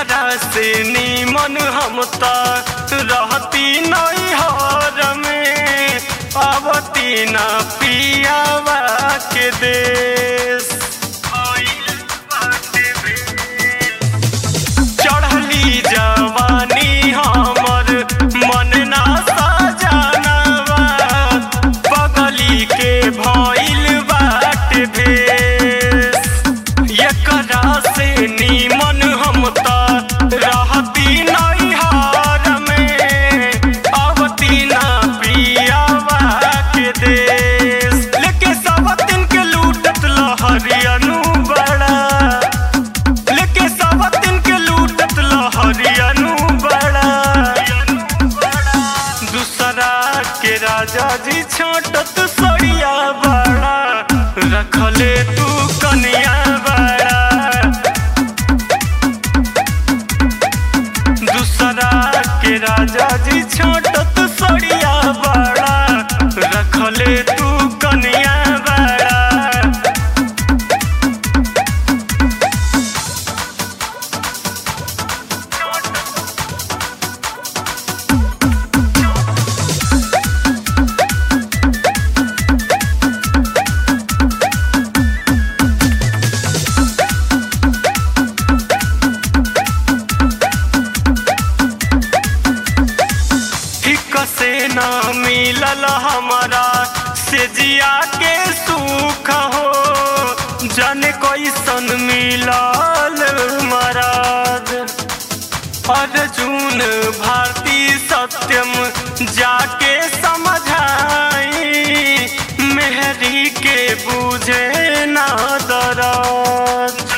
एकरा से नीमन हम त रहती नैहर में पावती न पियावा के देश चढ़ली जवानी हमर मन ना सजनवा बगली के भइल बाट भेस एकरा से नीमन हम त रहती नैहर में अवती ना पियावा के देश लेके सवतिन के लूटत लहरियनु बड़ा लेके सवतिन के लूटत लहरियनु बड़ा दूसरा के राजा जी छोटत सड़िया बड़ा रखले तू कनिया बड़ा दूसरा के राजा जी छोटत सड़िया बड़ा रखले तू कनिया बड़ा ठीक से न मिलल हमारा से जिया के सुख हो जाने कैसन मिलल मराद अर्जुन भारती सत्यम जाके समझाई मेहरी के बुझे ना दरद